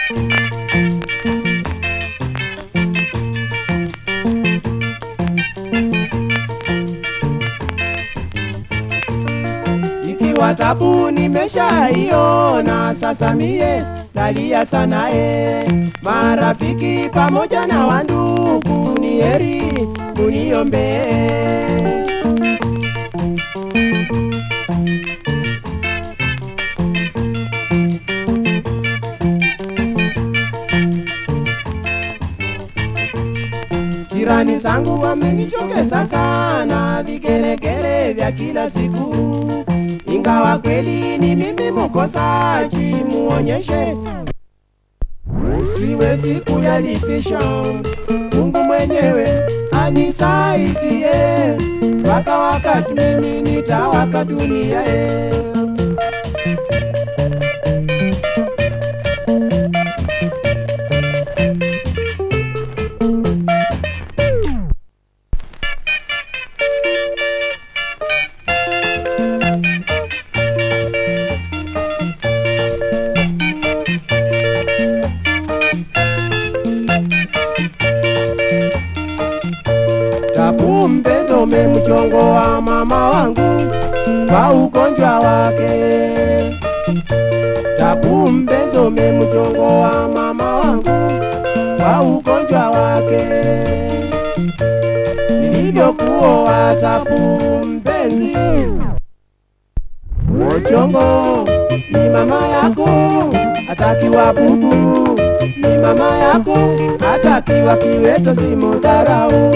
Ikiwa tabu nimeshaiona, sasa mie nalia sana e. Marafiki pamoja na wandugu, ni heri muniombee. Jirani zangu wamenichokesa sana, vigelegele vya kila siku, ingawa kweli ni mimi mkosaji, muonyeshe siwezi kuyalipisha. Mungu mwenyewe anisaidie, mpaka wakati mimi nitawaka dunia e. Tabu mpenzi umemchongo wa mama wangu kwa ugonjwa wake. Tabu mpenzi umemchongo wa mama wangu kwa ugonjwa wake. Nilivyokuoa tabu mpenzi, uchongo ni mama yako, atakiwa bubu ni mama yako, atakiwa kiweto simudharau.